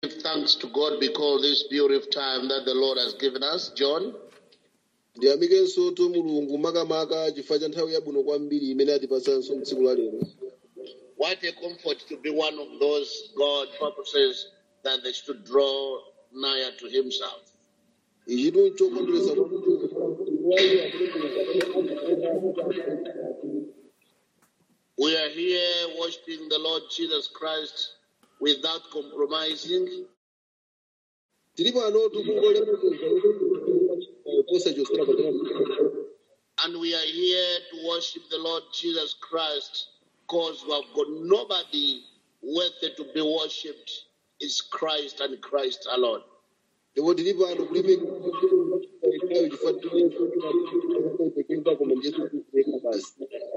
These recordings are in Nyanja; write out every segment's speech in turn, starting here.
thanks to God because this beautiful time that the Lord has given us. John, ndiyamikenso tu mulungu makamaka chifukwa cha nthawi yabwino kwambiri imene atipasanso mtsiku la lero what a comfort to be one of those God purposes that they should draw nigher to Himself. ichitu nchokondweresa kwambiri We are here worshiping the Lord Jesus Christ without compromising. tili pano tikungolemekeza posachosera patena And we are here to worship the Lord Jesus Christ because we have got nobody worthy to be worshipped. It's Christ and Christ alone. ndipo tili pano kulimekaayo chifukwa koma Yesu Khristu yekha basi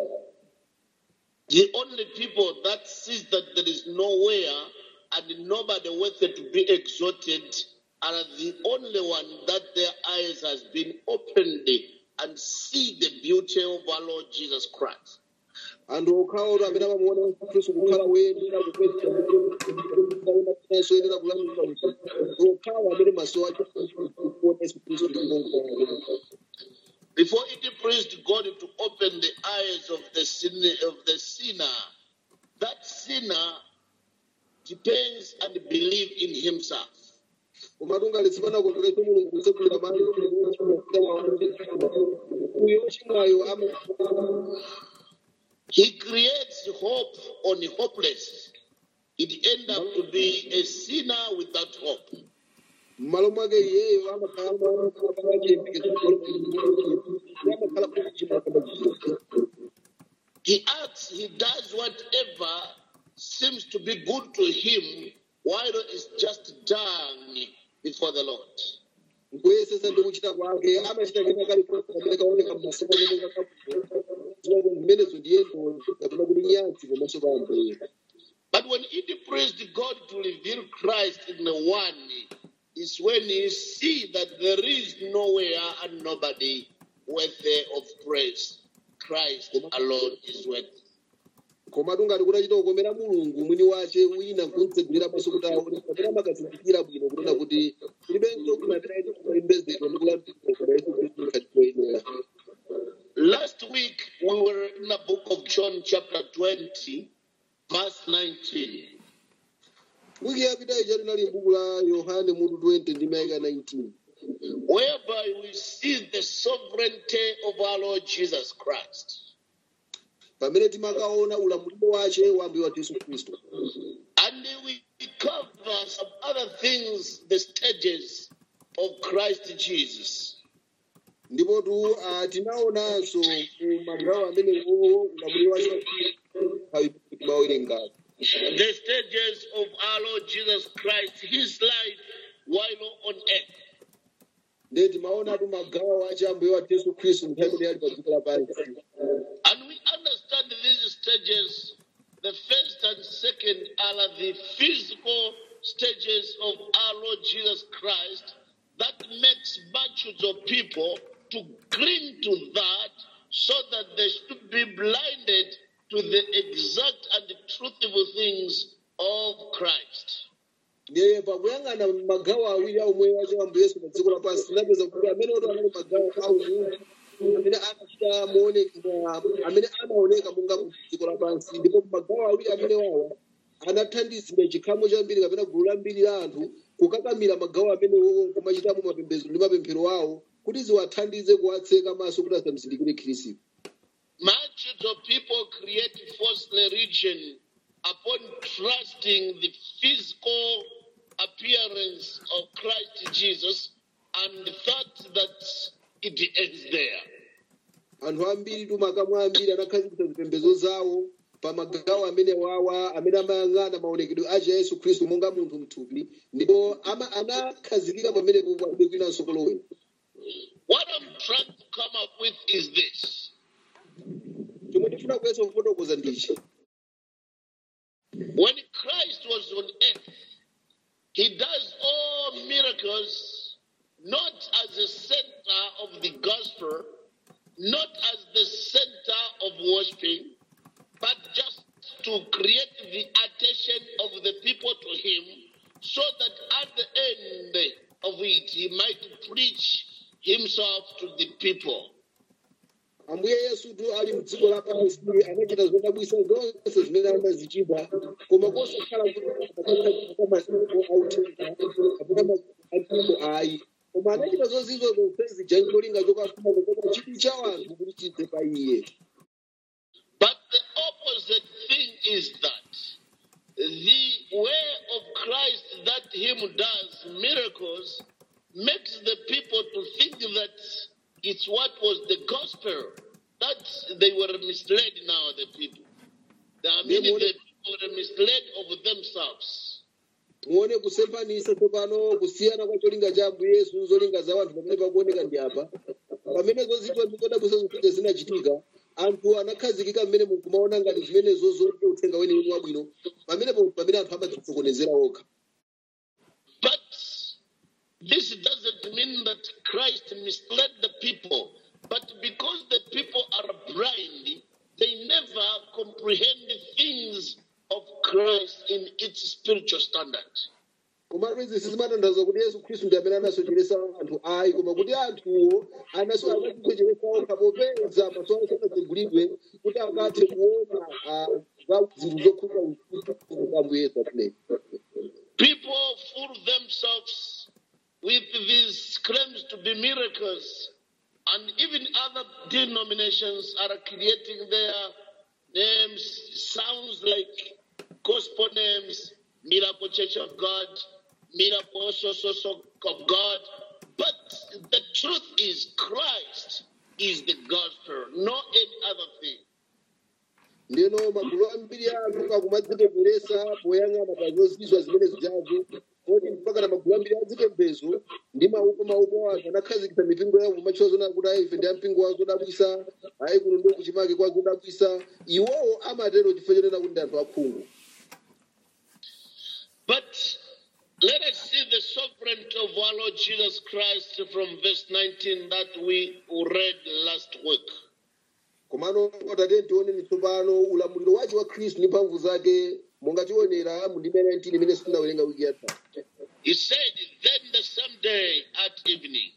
The only people that sees that there is nowhere and nobody worthy to be exalted are the only one that their eyes has been opened and see the beauty of our Lord Jesus Christ. anthu okhawo amene amamuona yesu khristu kukhala woyenera kupesiaso yenera kulamulira okhawo amene maso ake kuona yesu khristu ndi mulungu wawo Before it pleased God to open the eyes of the sinner, of the sinner, that sinner depends and believe in himself. komatu ngati panakondweretsa mulungu kutsegulira maso uyo ochimwayo ama He creates hope on the hopeless. It end up to be a sinner without hope. m'malo mwake iyeyo amakhala amakhala He acts, he does whatever seems to be good to him while it's just done before the Lord. nkuyesesa ndi kuchita kwake amachita kena kalikonse kamene kaoneka m'maso mwake zimenezo ndiyendo kapena kuti nyadzi pamaso pa ambuye But when it pleased God to reveal Christ in the one, is when you see that there is nowhere and nobody worthy of praise. Christ alone is worthy. komatu ngati kutachita kukomera mulungu mwini wace wina nkumtsegulira maso kuti aone kapena makazindikira bwino kunena kuti kulibenso kunatiraiti kumayembezedwa ndi kulambirira koma yesu khristu ngati koyenera Last week we were in the book of John, chapter 20, verse 19. wiki yapita ija linali m'buku la yohane mutu 20 ndi mayika 19 whereby we see the sovereignty of our Lord Jesus Christ. pamene timakaona ulamuliro wace wa ambuye wathu yesu khristu And we cover some other things, the stages of Christ Jesus. ndipo tu ah, tinaonanso ku magawo amenewo ulamuliro wace nthawi timawerengazo The stages of our Lord Jesus Christ, his life while on earth. ndiye timaonatu magawo ace ambuye wathu yesu khristu nthawi imene ali pa dziko lapansi And we understand these stages, the first and second are the physical stages of our Lord Jesus Christ that makes multitudes of people to cling to that so that they should be blinded to the exact and truthful things of Christ. ndiye pakuyang'ana magawo awiri aumwe wace ambuye yesu pa dziko lapansi tinapeza kuti amene oto anali magawo aumunthu amene anachita moonekera amene anaoneka monga mu dziko lapansi ndipo magawo awiri amene wawa anathandizira chikhamu chambiri kapena gulu lambiri la anthu kukakamira magawo amenewo kumachitamo mapembedzo ndi mapemphero awo kuti ziwathandize kuwatseka maso kuti asamuzindikire khristu Multitudes of people create false religion upon trusting the physical appearance of Christ Jesus and thought that it ends there. anthu ambiri tu makamu ambiri anakhazikitsa zipembedzo zawo pa magawo amene wawa amene amayang'ana maonekedwe acha yesu khristu monga munthu mthupi ndipo ama- anakhazikika pamenepo palibe kwinanso kolowera What I'm trying to come up with is this chomwe tifuna kuyeso kufotokoza ndichi when Christ was on earth, he does all miracles not as a center of the gospel, not as the center of worshiping, but just to create the attention of the people to him so that at the end of it he might preach himself to the people. ambuye yesutu ali mdziko lapansi anachita zodabwisa zonse zimene anazichita koma kosakhala kuti masiku authenga kapena masiku ayi koma anachita zonsezo zonsezi jani cholinga chokafuna kukoma chidwi cha anthu kuti chidze pa iye But the opposite thing is that the way of Christ that him does miracles makes the people to think that it's what was the gospel. That they were misled now, the people. I mean, Yeah, the people were misled of themselves. muone kusemphanisa tsopano kusiyana kwa cholinga cha ambuye yesu zolinga za anthu pamene pakuoneka ndi apa pamene zozichwa ndi zodabwisa zonsezi zinachitika anthu anakhazikika mmene mukumaona ngati zimenezo zote uthenga weniweni wabwino pamenepo pamene anthu amadzisokonezera okha But this doesn't mean that Christ misled the people. But because the people are blind, they never comprehend the things of Christ in its spiritual standard. komatu izi sizimatanthauza kuti yesu khristu ndi amene anasocheresa anthu ayi koma kuti anthuwo anaso anadzisocheresa okha popeza maso awo sanadzigulidwe kuti angathe kuona ah, za zinthu zokhudza ufumu za ambuye yesu atileyi People fool themselves with these claims to be miracles, and even other denominations are creating their names, sounds like gospel names, Miracle Church of God, Miracle so so so of God. But the truth is, Christ is the gospel, not any other thing. ndeno magulu ambiri a anthu akumadzipeperesa poyang'ana pa zozizwa zimene zijazo kodi mpaka na magulu ambiri adzipembezo ndi maupo maupo anthu anakhazikitsa mipingo yawo kumatchula zonena kuti ayi ife ndi ampingo wa zodabwisa ayi kuno ndo kuchimake kwa zodabwisa iwowo amatero chifukwa chonena kuti ndi anthu akhungu But let us see the sovereignty of our Lord Jesus Christ from verse 19 that we read last week. komano tate tioneni tsopano ulamuliro wace wa khristu ndi mphamvu zake monga tionera mu ndime 19 imene sitinawerenga wiki yatha He said, Then the same day at evening,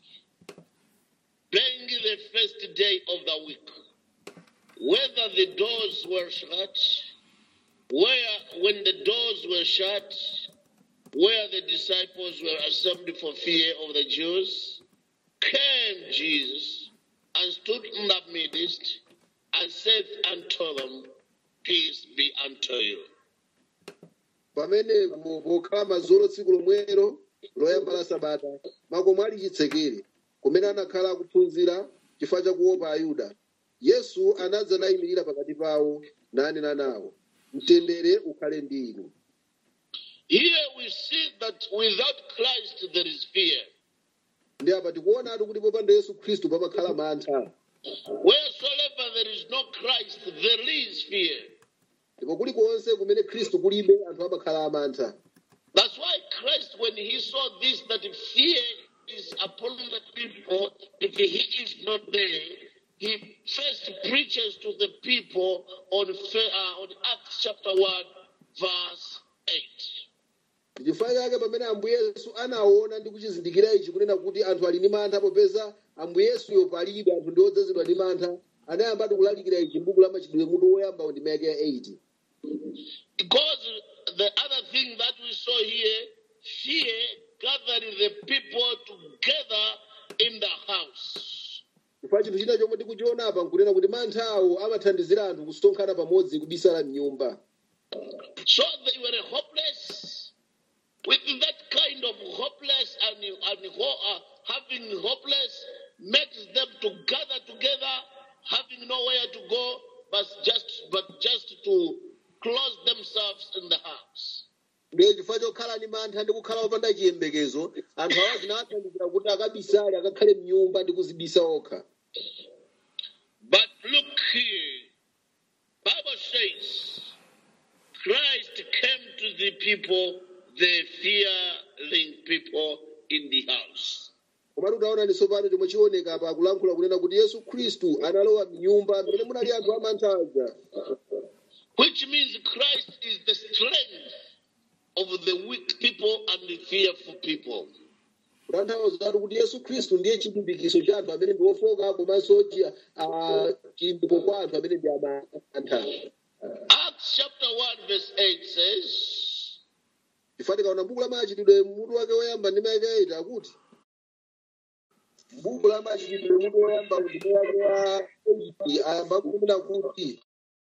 being the first day of the week, whether the doors were shut, where when the doors were shut, where the disciples were assembled for fear of the Jews, came Jesus and stood in the midst and said unto them, Peace be unto you. pamene mu- pokhala mazolo tsiku lomwero loyamba la sabata makomo ali chitsekere kumene anakhala akuphunzira chifukwa chakuopa ayuda yesu anadza nayimirira pakati pawo nanena nawo mtendere ukhale ndi inu Here we see that without Christ there is fear. ndi apa tikuonatu kuti popanda yesu khristu pamakhala mantha Wheresoever there is no Christ, there is fear. ndipo kulikonse kumene khristu kulibe anthu amakhala amantha That's why Christ, when he saw this, that fear is upon the people, if he is not there, he first preaches to the people on, Fe- uh, on Acts chapter 1, verse 8. chifukwa chake pamene ambuye yesu anaona ndi kuchizindikira ichi kunena kuti anthu ali ndi mantha popeza ambuye yesuyo palibe anthu ndi odzazidwa ndi mantha anayambatu kulalikira ichi m'buku la machitidwe mutu woyamba ndime yake ya 8 Because the other thing that we saw here, fear gathering the people together in the house. chifukwa chinthu china chomwe tikuchiona apa nkunena kuti manthawo amathandizira anthu kusonkhana pamodzi kubisala mnyumba So they were hopeless. With that kind of hopeless and, and ho- uh, having hopeless makes them to gather together, having nowhere to go, but just but just to close themselves in the house. ndiye chifukwa chokhala ndi mantha ndi kukhala opanda chiyembekezo anthu awa zinawathandizira kuti akabisale akakhale mnyumba ndi kuzibisa okha But look here, Bible says Christ came to the people, the fearing people in the house. komatu taona ndi tsopano chomwe chioneka apa akulankhula kunena kuti yesu khristu analowa mnyumba mmene munali anthu amantha aja which means Christ is the strength of the weak people and the fearful people. kutanthauza kuti yesu khristu ndiye chilimbikitso cha anthu amene ndi ofoka komanso chi- ah, chilimbikitso kwa anthu amene ndi amantha Acts chapter 1, verse 8 says, chifukwa tikaona buku la machitidwe mutu wake woyamba ndi maike aita akuti buku la machitidwe mutu woyamba ndi wake wa 8 ayamba kunena kuti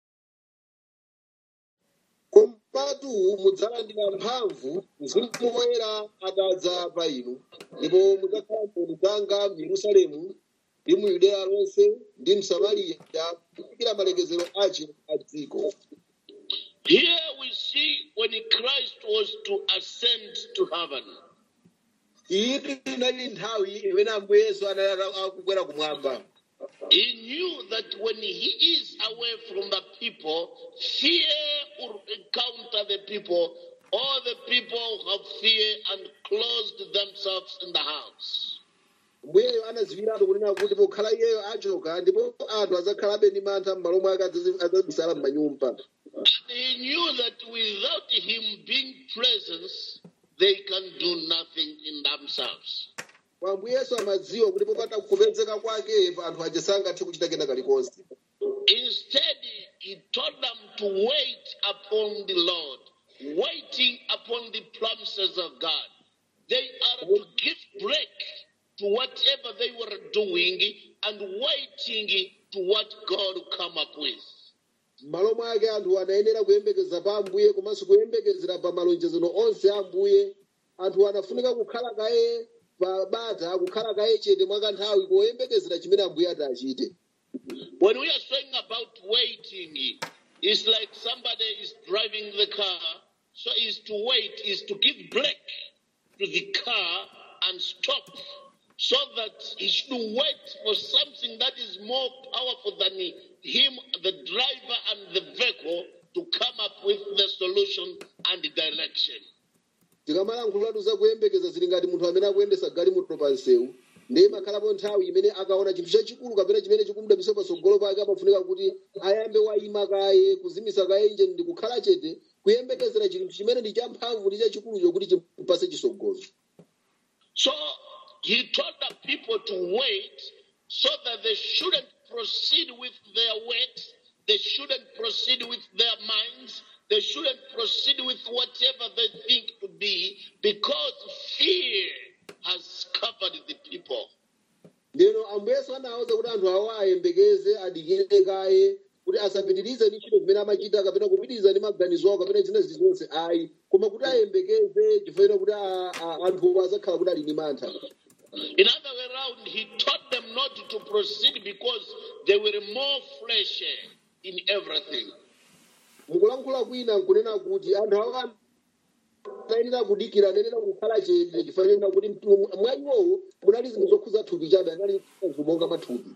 komatu mudzalandira mphamvu mzimu woyera atadza pa inu ndipo mudzakhala mboni zanga mu yerusalemu ndi mu yudeya lonse ndi msamariya kufikira malekezero ache a dziko Here we see when Christ was to ascend to heaven, iyi inali nthawi imene ambuye yesu anali akukwera kumwamba he knew that when he is away from the people, fear will encounter the people. All the people have fear and closed themselves in the house. mbuyeyo anaziwiratu kunena kuti pokhala iyeyo achoka ndipo anthu adzakhalabe ndi mantha m'malo mwake adzazi- adzabisala m'manyumba And he knew that without him being present, they can do nothing in themselves. kwa ambuye yesu amadziwa kuti popanda kupezeka kwake anthu aja sangathe kuchita kena kalikonse Instead, he told them to wait upon the Lord, waiting upon the promises of God. They are to give break to whatever they were doing and waiting to what God will come up with. m'malo mwake anthu anayenera kuyembekeza pa ambuye komanso kuyembekezera pa malonjezano onse a ambuye anthu anafunika kukhala kaye pa bata kukhala kaye chete mwakanthawi koyembekezera chimene ambuye ati achite When we are saying about waiting, it's like somebody is driving the car, so is to wait, is to give break to the car and stop, so that he should wait for something that is more powerful than him, the driver and the vehicle, to come up with the solution and the direction. tikamalankhulatu za kuyembekeza zili ngati munthu amene akuyendesa galimoto pa msewu ndiye imakhalapo nthawi imene akaona chinthu chachikulu kapena chimene chikumudabisa patsogolo pake amafunika kuti ayambe wayima kaye kuzimisa kaye injini ndi kukhala chete kuyembekezera chinthu chimene ndi champhamvu ndi chachikulu chokuti chimpase chisogozo So he told the people to wait so that they shouldn't proceed with their works, they shouldn't proceed with their minds, they shouldn't proceed with whatever they think to be, because fear has covered the people. ndeno ambuyeso anawuza kuti anthu awo ayembekeze adikire kaye kuti asapitirize ndi ntchito zimene amachita kapena kupitiriza ndi maganizo awo kapena zina zilizonse ayi koma kuti ayembekeze chifukwa kuti a- a- anthuwo azakhala kuti ali ndi mantha In other way around, he taught them not to proceed because they were more fleshy in everything. mukulankhula kwina nkunena kuti anthu awo anayenera kudikira anayenera kukhala chete chifukwa kuti mtu- mwa iwowo munali zinthu zokhuza thupi chabe anali zinthu monga mathupi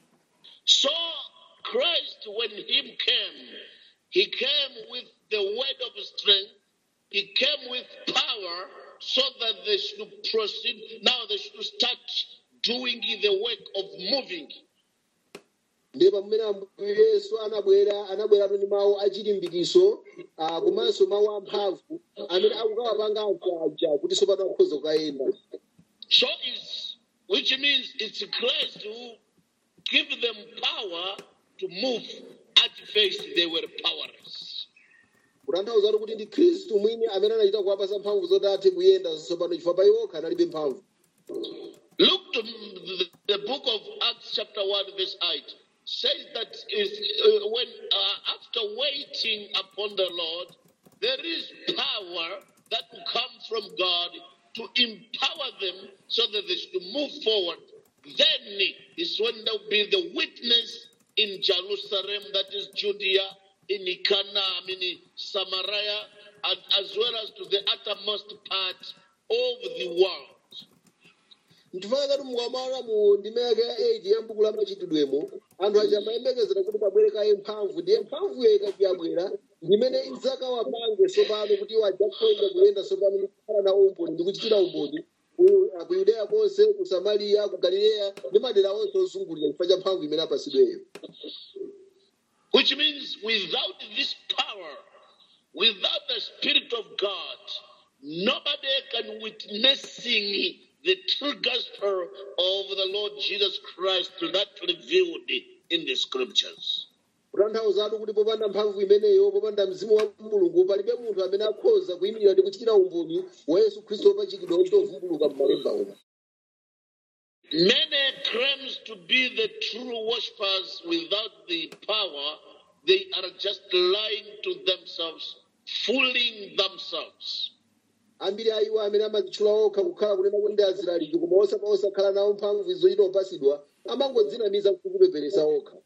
So Christ, when him came, he came with the word of strength. He came with power so that they should proceed. Now they should start doing the work of moving. ndiye pamene ambuye yesu anabwera anabweratu ndi mawu achilimbikiso ah, komanso mawu amphamvu amene akukawapanga anthu aja kuti tsopano akhoza kukayenda So it's which means it's Christ who give them power to move. At first they were powerless. kutanthauza kuti ndi khristu mwini amene anachita kuwapasa mphamvu zoti athe kuyenda tsopano chifukwa pa iwokha analibe mphamvu Look to the, the book of Acts, chapter 1, verse 8. Says that is, uh, when uh, after waiting upon the Lord, there is power that will come from God to empower them so that they should move forward. Then is when there will be the witness in Jerusalem, that is Judea, in Cana, I mean in Samaria, and as well as to the uttermost part of the world. nchifukwa chati mukamala mu ndimeke ya 8 ya mbuku la machitidwemo anthu aja amayembekezera kuti pabwere kaye mphamvu ndiye mphamvuyo ikati yabwera ndimene idzakawapange tsopano kuti iwo adzakhoza kuyenda tsopano ndi kukhala na umboni ndi kuchitira umboni ku ku yudeya konse ku samariya ku galileya ndi madera onse ozungulira chifukwa cha mphamvu imene apasidweyo Which means without this power, without the Spirit of God, nobody can witnessing the true gospel of the Lord Jesus Christ that revealed in the scriptures. kutanthauzatu kuti popanda mphamvu imeneyo popanda mzimu wa mulungu palibe munthu amene akhoza kuyimirira ndi kuchitira umboni wa yesu khristu wopachikidwa ochitovumbuluka m'malemba uno Many claims to be the true worshippers without the power. They are just lying to themselves, fooling themselves. ambiri a iwo amene amadzitchula okha kukhala kunena kuti ndi azilaliki koma osapa osakhala nawo mphamvu zochita upasidwa amangodzinamiza kuti kupeperesa okha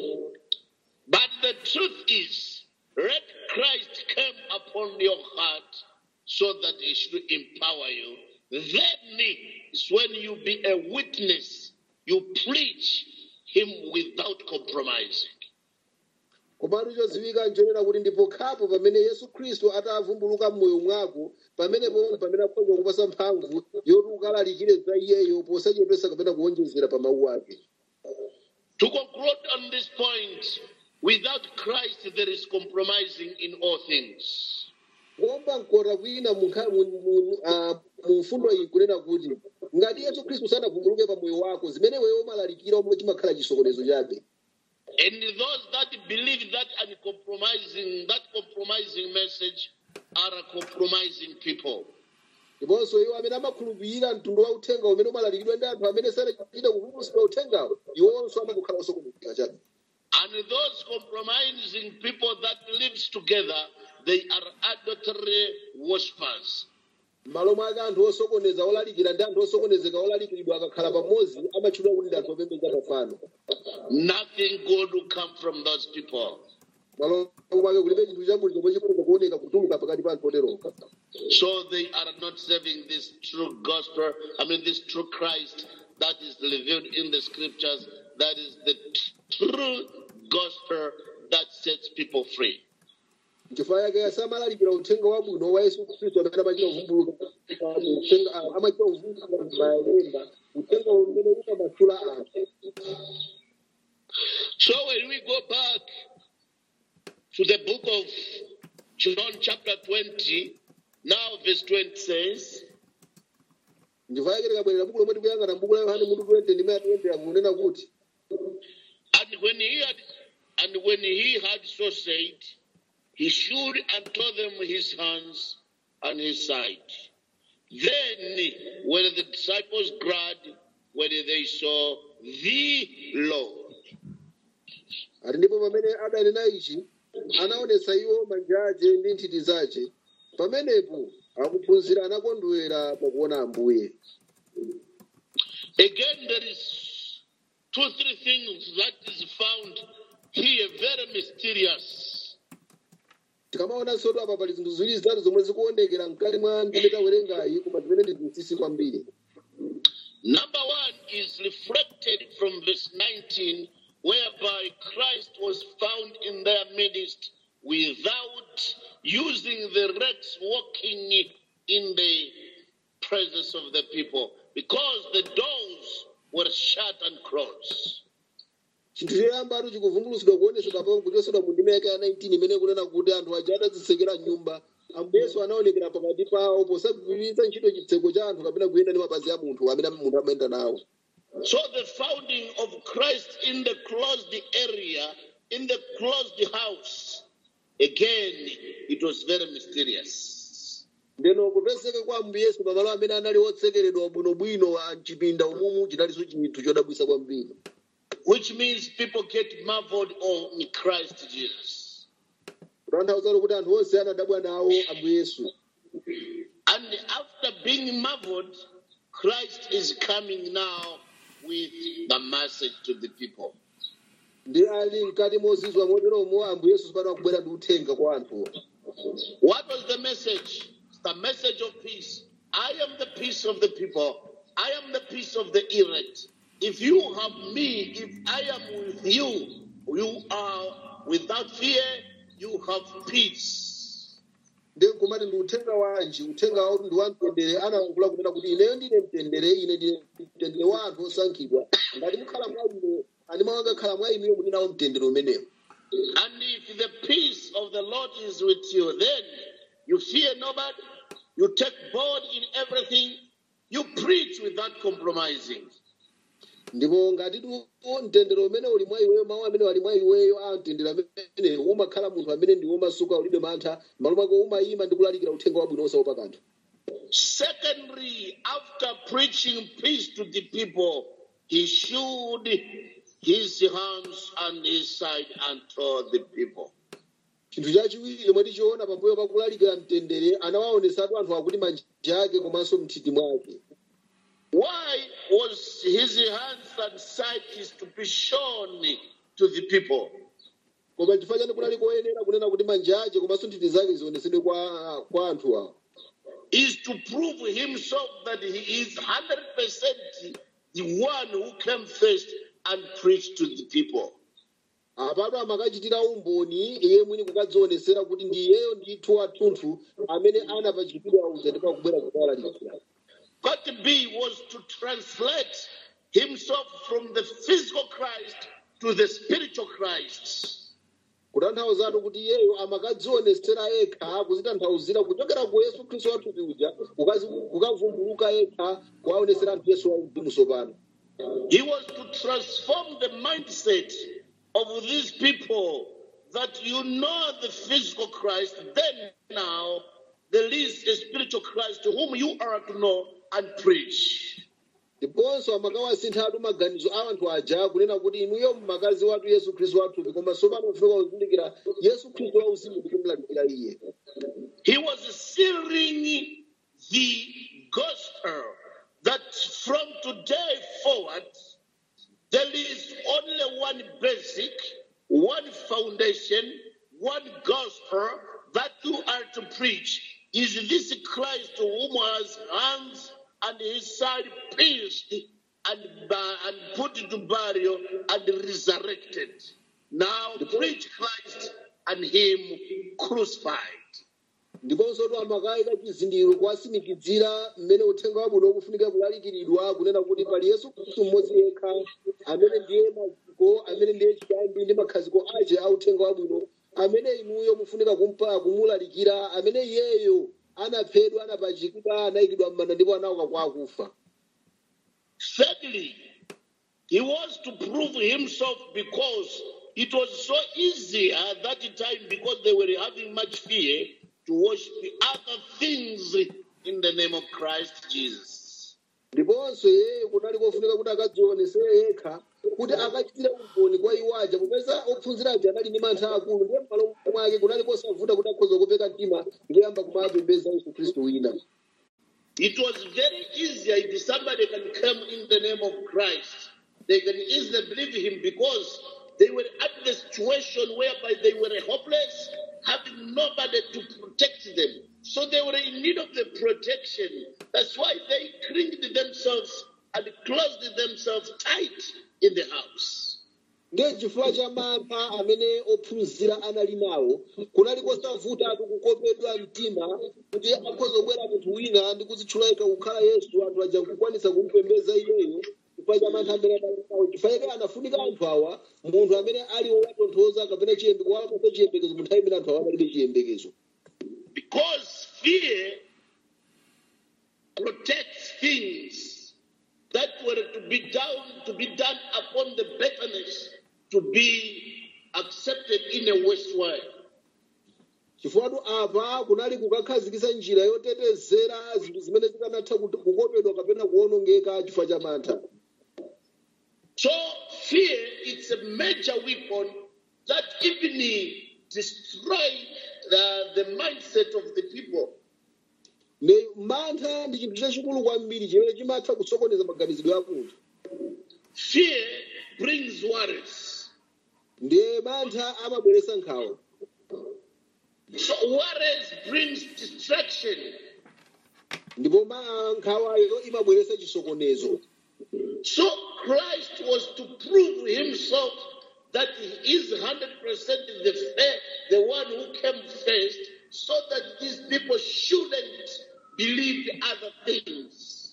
But the truth is, let Christ come upon your heart so that he should empower you. Then is when you be a witness, you preach him without compromising. komatu chodziwika nchonena kuti ndipo khapo pamene yesu khristu atavumbuluka m'moyo mwako pamenepo pamene akhoza kupasa mphamvu yoti ukalalikire za iyeyo posachepesa kapena kuwonjezera pa mawu ake To conclude on this point, without Christ there is compromising in all things. kuomba mkota kwina mu nkha- mu- mu- ah, mu mfundo iyi kunena kuti ngati yesu khristu sanavumbuluke pa moyo wako zimene weyo umalalikira omwe chimakhala chisokonezo chabe And those that believe that uncompromising, that compromising message are compromising people. ndiponso iwo amene amakhulupirira mtundu wa uthenga umene umalalikidwa ndi anthu amene sanachita kuvumbulutsidwa uthengawo iwonso amakukhala osokonezeka chabe And those compromising people that lives together, they are adultery worshippers. m'malo mwake anthu osokoneza olalikira ndi anthu osokonezeka olalikiridwa akakhala pamodzi amatchulwa kuti ndi anthu opembedza mafano Nothing good will come from those people. m'malo mwake kulibe chinthu chabwino chomwe chikhoza kuoneka kutuluka pakati pa anthu oteroka So they are not serving this true gospel, I mean, this true Christ that is revealed in the scriptures, that is the true gospel that sets people free. chifukwa yake samalalikira uthenga wabwino wa yesu khristu amene amachita kuvumbuluka uthenga ah, amachita kuvumbuluka malemba uthenga umene umamasula anthu So when we go back to the book of John, chapter 20, now verse 20 says, chifukwa yake tikabwerera buku lomwe tikuyang'ana mbuku la yohane mutu 20 ndime ya 20 akunena kuti And when he had and when he had so said, he showed unto them his hands and his side. Then were the disciples glad when they saw the Lord. ati ndipo pamene adanena ichi anaonetsa iwo manja ace ndi nthiti zace pamenepo akuphunzira anakondwera pakuona ambuye Again, there is two, three things that is found here very mysterious. tikamaonanso tu apa pali zinthu ziwiri zitatu zomwe zikuonekera mkati mwa ndime tawerengayi koma zimene ndi zinsinsi kwambiri Number one is reflected from verse 19, whereby Christ was found in their midst without using the legs walking in the presence of the people, because the doors were shut and closed. chinthu choyamba atu chikuvumbulutsidwa kuonesedwa pa kuchosedwa mu ndime yake ya 19 imene kunena kuti anthu aja atazitsekera nyumba ambuyesu anaonekera pakati pawo posagwiritsa ntchito chitseko cha anthu kapena kuyenda ndi mapazi a munthu amene munthu amayenda nawo So the founding of Christ in the closed area, in the closed house, again, it was very mysterious. ndeno kupezeka kwa ambuyesu pamalo amene anali otsekeredwa bwinobwino a mchipinda umumu chinalinso chinthu chodabwisa kwambiri which means people get marveled on Christ Jesus. kutanthauzatu kuti anthu onse anadabwa nawo ambuyesu And after being marveled, Christ is coming now with the message to the people. ndi ali mkati mozizwa moteromo ambuyesu pano akubwera ndi uthenga kwa anthuwa What was the message? The message of peace. I am the peace of the people. I am the peace of the elect. If you have me, if I am with you, you are without fear, you have peace. ndi kumati ndi uthenga wanji uthenga wauti ndi wamtendere analangula kunena kuti ineyo ndine mtendere ine ndine mtendere wa anthu osankhidwa ngati mukhala mwa ine ani mawanga khala mwa inuyo muli nawo mtendere umenewo And if the peace of the Lord is with you, then you fear nobody, you take bold in everything, you preach without compromising. ndipo ngati tu mtendere umene uli mwa iweyo mawu amene wali mwa iweyo a mtendere amene umakhala munthu amene ndi womasuka ulibe mantha malo mwako umayima ndi kulalikira uthenga wabwino osaopa kanthu Secondly, after preaching peace to the people, he showed his hands and his side unto the people. chinthu chachiwiri chomwe tichiona pambuyo pa kulalikira mtendere anawaonesatu anthu akuti manja ake komanso mthiti mwake Why was his hands and side is to be shown to the people? koma chifukwa chani kunali koyenera kunena kuti manja ake komanso nthiti zake zionesedwe kwa, kwa anthu awo Is to prove himself that he is 100% the one who came first and preached to the people. apatu amakachitira umboni iye mwini kukadzionesera kuti ndi iyeyo ndithu athunthu amene anapachikidwa uja ndipo akubwera kukawalalikira Part B was to translate himself from the physical Christ to the spiritual Christ. kutanthauzatu kuti iyeyo amakadzionesera yekha kuzitanthauzira kuchokera ku yesu khristu wathupi uja kukazi- kukavumbuluka yekha kuwaonesera anthu yesu wauzimu tsopano He was to transform the mindset of these people that you know the physical Christ, then now there is a spiritual Christ to whom you are to know and preach. ndiponso amakawasinthatu maganizo a anthu aja kunena kuti inuyo mmakazi wathu yesu khristu wathupi koma tsopano mufika kuzindikira yesu khristu wauzimu kuti mulalikira iye He was sealing the gospel that from today forward, there is only one basic, one foundation, one gospel that you are to preach. Is this Christ whom has hands and his side pierced and, ba- and put into burial and resurrected? Now preach Christ and him crucified. ndiponso tu amakayika chizindikiro kuwasimikizira mmene uthenga wabwino ukufunika kulalikiridwa kunena kuti pali yesu khristu mmodzi yekha amene ndiye maziko amene ndiye chiyambi ndi makhaziko ache a uthenga wabwino amene inuyo mufunika kumpa kumulalikira amene iyeyo anaphedwa anapachikidwa anayikidwa m'manda ndipo anauka kwa akufa Thirdly, he was to prove himself because it was so easy at that time because they were having much fear to worship other things in the name of Christ Jesus. ndiponso iyeyo kunali kofunika kuti akadzionesere yekha kuti akachitire umboni kwa iwo aja popeza ophunzira aja anali ndi mantha akulu ndiye m'malo mwake kunali kosavuta kuti akhoza kupeka mtima ndiyamba kumapembedza yesu khristu wina It was very easy if somebody can come in the name of Christ. They can easily believe him because they were at the situation whereby they were hopeless, having nobody to protect them. So they were in need of the protection. That's why they cringed themselves and closed themselves tight in the house. ndiye chifukwa cha mantha amene ophunzira anali nawo kunali kosavutatu kukopedwa mtima kuti akhoza kubwera munthu wina ndi kuzitchula yekha kukhala yesu anthu aja nkukwanisa kumpembedza iyeyo chifukwa cha mantha amene anali nawo chifukwa chake anafunika anthu awa munthu amene ali wowatonthoza kapena chiyembekezo wapasa chiyembekezo mu nthawi imene anthu awa analibe chiyembekezo Because fear protects things that were to be done to be done upon the bitterness to be accepted in a worse way. chifukwa apa kunali kukakhazikitsa njira yotetezera zinthu zimene zikanatha kuti- kukopedwa kapena kuwonongeka chifukwa cha mantha So fear is a major weapon that even destroyed the, the mindset of the people. ne mantha ndi chinthu chachikulu kwambiri chimene chimatha kusokoneza maganizidwe a munthu Fear brings worries. ndiye mantha amabweretsa nkhawa So worries brings distraction. ndipo ma- nkhawayo imabweretsa chisokonezo So Christ was to prove himself that he is 100% the, fa- the one who came first, so that these people shouldn't believe other things.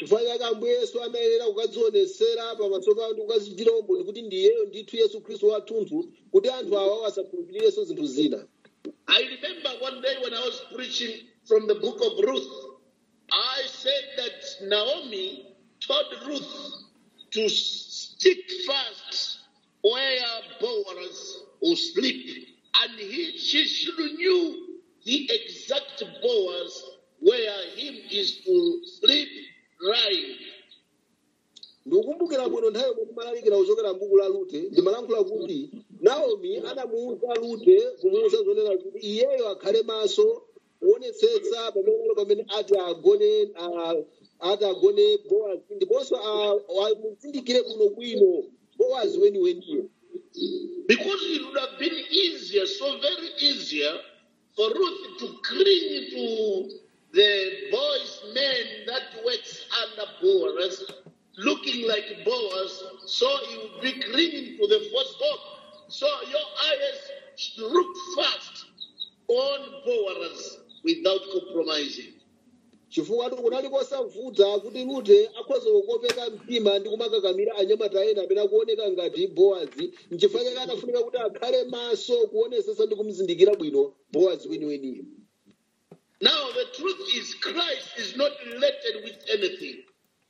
chifukwa chake ambuye yesu anayenera kukadzionesera pamaso pawo ndi kukazichitira umboni kuti ndiyeyo ndithu yesu khristu wathunthu kuti anthu awa asakhulupirirenso zinthu zina I remember one day when I was preaching from the book of Ruth, I said that Naomi told Ruth to stick fast where Boaz will sleep, and he she should knew the exact Boaz where him is to sleep lying. ndikukumbukira bwino nthawi yomwe timalalikira kuchokera m'buku la rute ndimalankhula kuti naomi anamuwuza rute kumuwuza zonena kuti iyeyo akhale maso kuonetsetsa pamene pamene ati agone ah, ati agone bowazi ndiponso ah, amuzindikire kuno bwino bowazi weniweniyo Because it would have been easier, so very easier, for Ruth to cling to the boy's man that works under Boaz, looking like Boaz, so he would be clinging to the first hope. So your eyes should look fast on Boaz without compromising. chifukwa kunali kosavuta kuti rute akhoza kukopeka mtima ndi kumakakamira anyamata ena amene akuoneka ngati bowazi nchifukwa chake anafunika kuti akhale maso kuonesesa ndi kumuzindikira bwino bowazi weniweniyo Now, the truth is, Christ is not related with anything.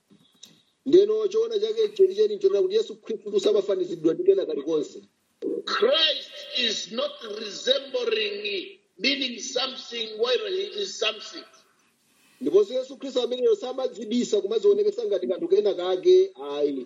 ndeno choona chake chenicheni nchonena kuti yesu khristu samafanizidwa ndi kena kalikonse Christ is not resembling, meaning something while he is something. ndiponso yesu khristu ameneyo samadzibisa kumazionekesa ngati kanthu kena kake ayi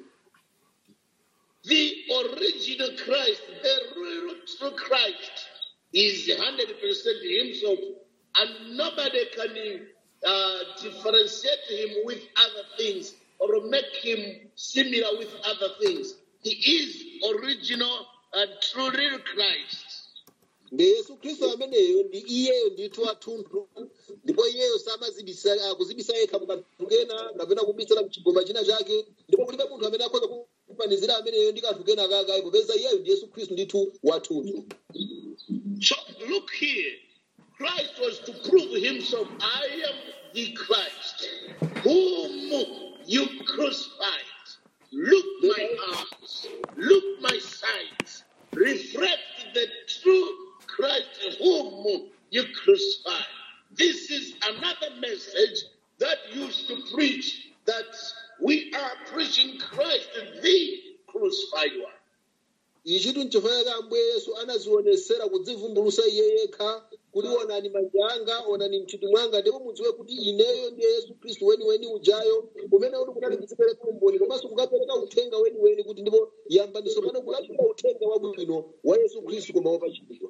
The original Christ, the real true Christ, is 100% himself, and nobody can uh, differentiate him with other things or make him similar with other things. He is original and true real Christ. ndi yesu khristu ameneyo ndi iyeyo ndithu athunthu ndipo iyeyo samazibisa kuzibisa yekha mukanthu kena kapena kubisala mchigoma china chake ndipo kulibe munthu amene akhoza kufanizira ameneyo ndi kanthu kena kake ayi popeza iyeyo ndi yesu khristu ndithu wathunthu So look here. Christ was to prove himself, I am the Christ, whom you crucified. Look my arms, look my sides, reflect the true Christ whom you crucified. This is another message that used to preach that we are preaching Christ, the crucified one. ichitu nchifukwa chake ambuye yesu anazionesera kudzivumbulusa iye yekha kuti onani manja anga onani mthiti mwanga ndipo mudziwe kuti ineyo ndiye yesu khristu weniweni ujayo umene uli kunali kudzipereka umboni komanso kukapereka uthenga weniweni kuti ndipo yambaniso pano kulalikira uthenga wabwino wa yesu khristu koma wopachikidwa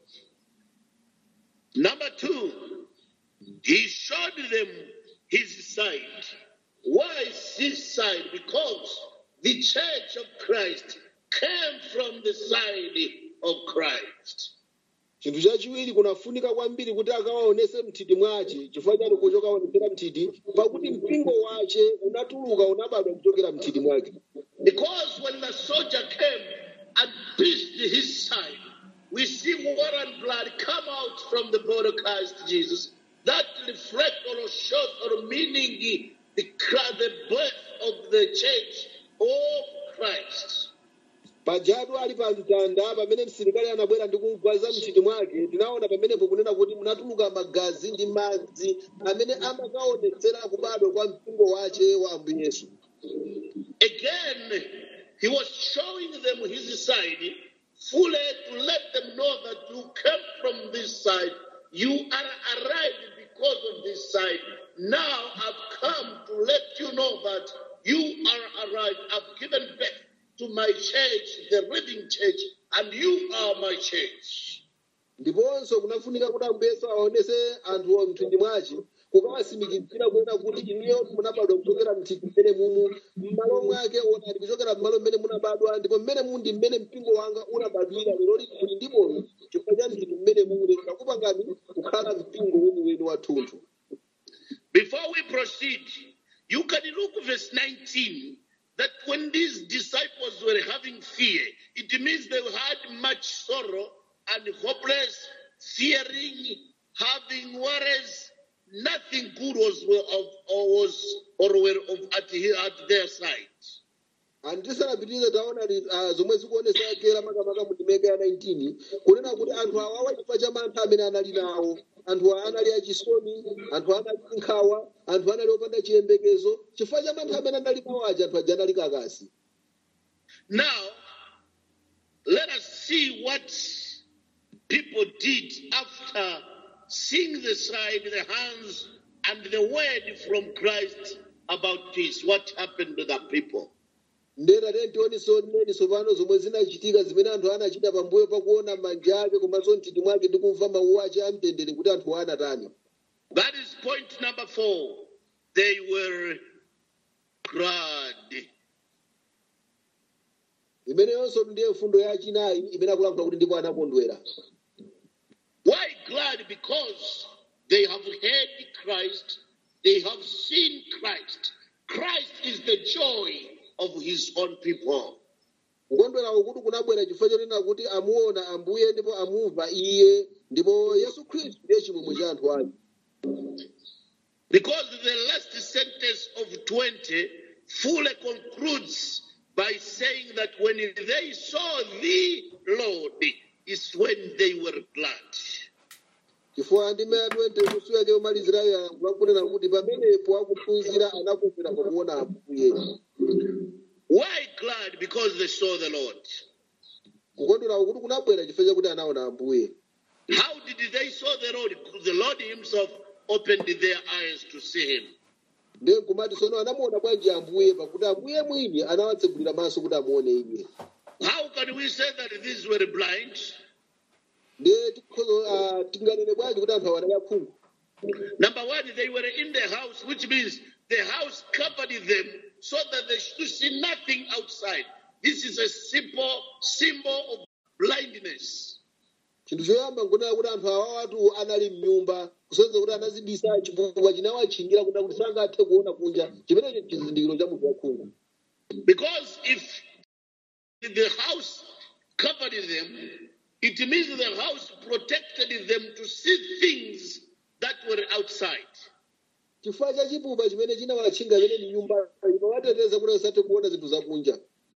Number two, he showed them his side. Why is his side? Because the church of Christ came from the side of Christ. chinthu chachiwiri kunafunika kwambiri kuti akawaonese mthiti mwace chifukwa chani kuchokaonesera mthiti pakuti mpingo wace unatuluka unabadwa kuchokera mthiti mwake Because when the soldier came and pierced his side, we see water and blood come out from the body of Christ Jesus. That reflect or shows or meaning the, Chri- the birth of the church of Christ. pajatu ali pa mtanda pamene msilikali anabwera ndi kumugwaza mthiti mwake tinaona pamenepo kunena kuti munatuluka magazi ndi madzi amene amakaonetsera kubadwa kwa mpingo wace wa ambuye yesu Again, he was showing them his side fully to let them know that you came from this side. You are arrived because of this side. Now I've come to let you know that you are arrived. I've given birth to my church, the living church, and you are my church. ndiponso kunafunika kuti ambuye yesu aonese anthu mthindi mwace kukawasimikizira kuona kuti iniyo munabadwa kuchokera mthiti mmene mumu m'malo mwake onani kuchokera m'malo mmene munabadwa ndipo mmene mundi mmene mpingo wanga unabadwira lero kuti ndi moyo chifukwa cha mthiti mmene mumu lero takupangani kukhala mpingo weniweni wathunthu Before we proceed, you can look verse 19 that when these disciples were having fear, it means they had much sorrow and hopeless, fearing, having worries. nothing good was of or was or were of at, he- at their side. andisanapitirize taona li- ah, zomwe zikuonesa kera makamaka mu ndimeke ya 19 kunena kuti anthu awawa chifukwa cha mantha amene anali nawo anthu awa anali achisoni anthu anali nkhawa anthu anali opanda chiyembekezo chifukwa cha mantha amene anali nawo aja anthu aja anali kakasi Now, let us see what people did after seeing the sign, the hands, and the word from Christ about peace. What happened to the people? ndera tentioniso neniso pano zomwe zinachitika zimene anthu anachita pambuyo pakuona manja ake komanso mtindi mwake ndi kumva mawu ace amtendere kuti anthu anatani That is point number four. They were glad. imeneyonso ndiye mfundo yachinayi imene akulankhula kuti ndipo anakondwera Why glad? Because they have heard Christ, they have seen Christ. Christ is the joy of his own people. kukondwerawo kuti kunabwera chifukwa chonena kuti amuona ambuye ndipo amumva iye ndipo yesu khristu ndiye chimwemwe cha anthu ake Because the last sentence of 20 fully concludes by saying that when they saw the Lord, is when they were glad. chifukwa ndime ya 20 musu yake yomalizirayo yalankhula kunena kuti pamenepo akuphunzira anakondwera pakuona ambuye Why glad? Because they saw the Lord. kukondwerawo kuti kunabwera chifukwa chakuti anaona ambuye How did they saw the Lord? The Lord himself opened their eyes to see him. ndiye nkumati tsono anamuona bwanji ambuye pakuti ambuye mwini anawatsegulira maso kuti amuone iye How can we say that these were blind? ndiye tikhozo ah, tinganene bwanji kuti anthu awa anali akhungu Number one, they were in the house, which means the house covered them so that they should see nothing outside. This is a simple symbol of blindness. chinthu choyamba nkunena kuti anthu awawatu anali mnyumba kusonyeza kuti anazibisa chifukwa chinawatchingira kuda kuti sangathe kuona kunja chimenecho chizindikiro cha munthu wakhungu Because if the house covered them, it means the house protected them to see things that were outside. chifukwa cha chipupa chimene chinawatchinga imene ni nyumba imawateteza kuti asathe kuona zinthu zakunja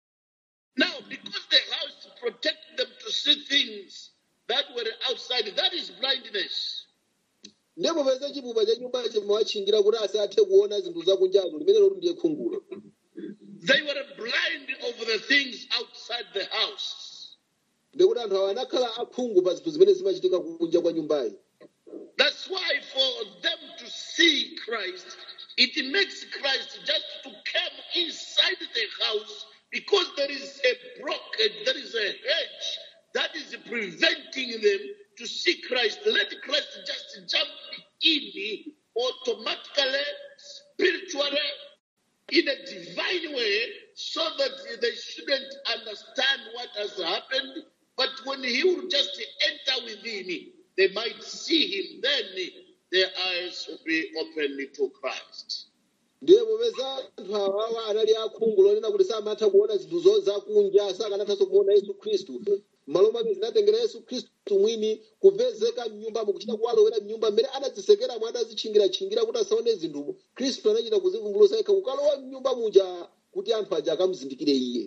Now, because the house protected them to see things that were outside, that is blindness. ndipo peza chipupa cha nyumba chimawatchingira kuti asathe kuona zinthu zakunjazo limene loti ndiye khungulo They were blind over the things outside the house. ndikuti anthu awa anakhala akhungu pa zinthu zimene zimachitika kunja kwa nyumbayi That's why for them to see Christ, it makes Christ just to come inside the house because there is a blockage, there is a hedge that is preventing them to see Christ. Let Christ just jump in automatically, spiritually, in a divine way so that they shouldn't understand what has happened. But when he will just enter within, they might see him, then their eyes will be opened to Christ. ndiye popeza anthu awawa anali akhungu lonena kuti samatha kuona zinthu zo zakunja sakanathanso kuona yesu khristu m'malo mwake zinatengera yesu khristu mwini kupezeka mnyumbamo kuchita kuwalowera mnyumba mmene anadzisekeramo adazitchingira-tchingira kuti asaone zinthumo khristu anachita kuzivumbulutsa yekha kukalowa mnyumba muja kuti anthu aja akamuzindikire iye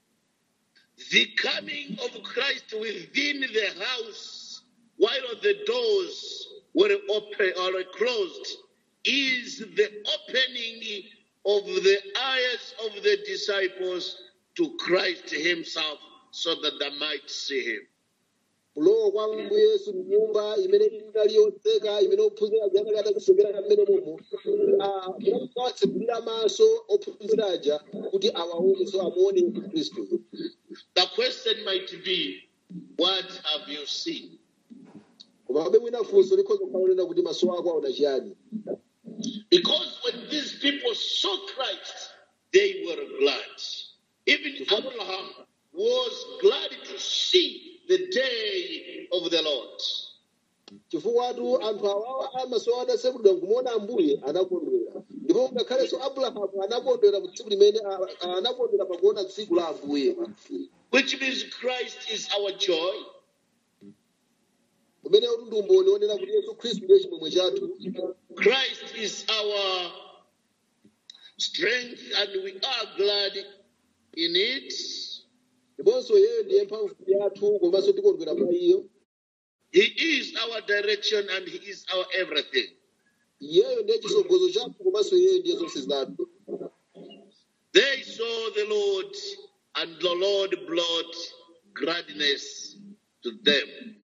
The coming of Christ within the house while the doors were open or closed is the opening of the eyes of the disciples to Christ himself so that they might see him. kulowa kwa ambuye yesu mnyumba imene inali yotseka imene ophunzira aja anali atakusengera mmene momo munawatsekulira maso ophunzira aja kuti awaone so amuone yesu khristu The question might be, what have you seen? koma abe mwina funso likhoza kukhala lonena kuti maso ako aona chiyani Because when these people saw Christ, they were glad. Even Abraham was glad to see the day of the Lord. chifukwatu anthu awawa amaso adasekulidwa nkumuona ambuye anakondwera ndipo ngakhalenso abrahamu anakondwera mu tsiku limene a- a- anakondwera pakuona tsiku la ambuye Which means Christ is our joy. kumene kuti ndi umboni onena kuti yesu khristu ndiye chimwemwe chathu Christ is our strength, and we are glad in it. ndiponso iyeyo ndiye mphamvu yathu komanso tikondwera pa iyo He is our direction, and He is our everything. iyeyo ndiye chisogozo chathu komanso iyeyo ndiye zonse zathu They saw the Lord, and the Lord brought gladness to them.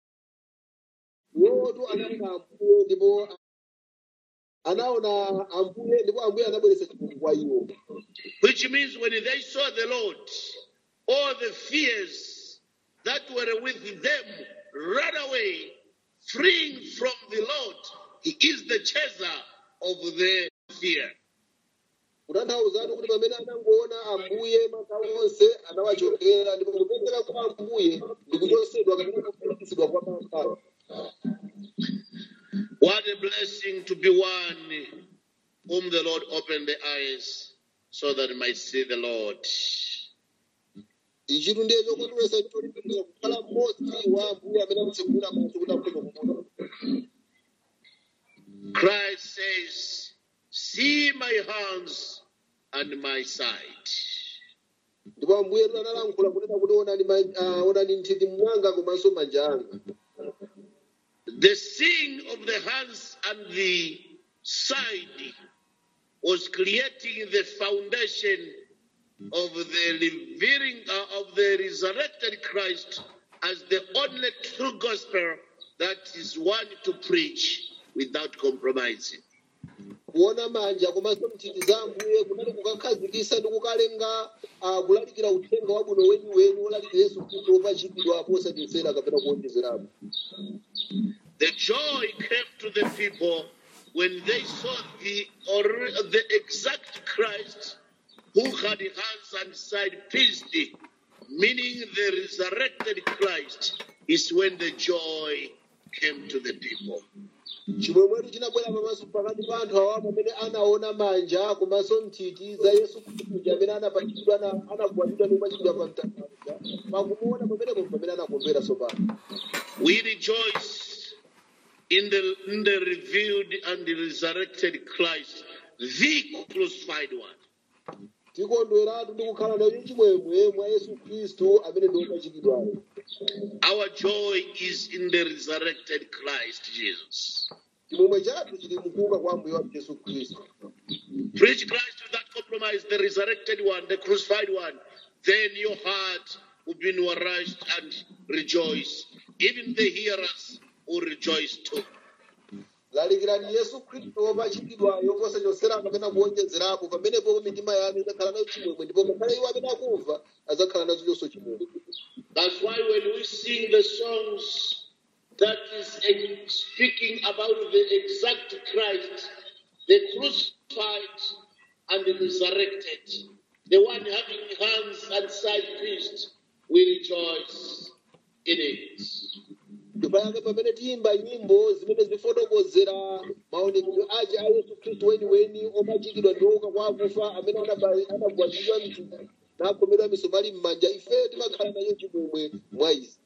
iwotu anaona ambuye ndipo anaona ambuye ndipo ambuye anabweretsa chimwemwe kwa iwo Which means when they saw the Lord, all the fears that were with them ran away, freeing from the Lord. He is the chaser of the fear. kutanthauzatu kuti pamene anangoona ambuye makamu onse anawachokera ndipo kupezeka kwa ambuye ndi kuchosedwa kapena kufikitsidwa kwa makamu What a blessing to be one whom the Lord opened the eyes so that he might see the Lord. ichitu ndiye chokondweretsa cholimbikira kukhala mmodzi wa ambuye amene amutsekula maso kuti akhoza kumuona Christ says, See my hands and my side. ndipo ambuye tu analankhula kunena kuti onani ma- ah, onani nthiti mwanga komanso manja anga The seeing of the hands and the side was creating the foundation of the revealing uh, of the resurrected Christ as the only true gospel that is one to preach without compromising. kuona manja komanso nthiti za ambuye kunali kukakhazikisa ndi kukalenga ah, kulalikira uthenga wabwino weniweni wolalikira yesu khristu wopachikidwa posachepetsera kapena kuonjezerapo The joy came to the people when they saw the, or the exact Christ who had hands and side pierced, meaning the resurrected Christ, is when the joy came to the people. chimwemwetu chinabwera pamaso pakati pa anthu awa pamene anaona manja komanso nthiti za yesu khristu amene anapachikidwa ana- anagwadidwa ndi kupachikidwa pa mtanda pakumuona pamenepo pamene anakondwera tsopano We rejoice in the, in the revealed and the resurrected Christ, the crucified one. tikondweratu ndi kukhala nayo chimwemwe mwa yesu khristu amene ndi wopachikidwayo Our joy is in the resurrected Christ Jesus. chimwemwe chathu chili mkuuka kwa ambuye wathu yesu khristu Preach Christ without compromise, the resurrected one, the crucified one. Then your heart will be nourished and rejoice. Even the hearers will rejoice too. lalikirani yesu khristu wopachikidwayo posachosera kapena kuonjezerapo pamenepo mitima yanu idzakhala nayo chimwemwe ndipo ngakhale iwo amene akumva adzakhala nazo chonso chimwemwe That's why when we sing the songs that is eh, speaking about the exact Christ, the crucified and the resurrected, the one having hands and side pierced, we rejoice in it. ndipayake pamene tiyimba nyimbo zimene zifotokozera maonekedwe ace a yesu khristu weniweni opachikidwa ndi ouka kwa akufa amene anaba- anagwadidwa mthupi nakhomedwa misomali m'manja ife timakhala nayo chimwemwe mwa izi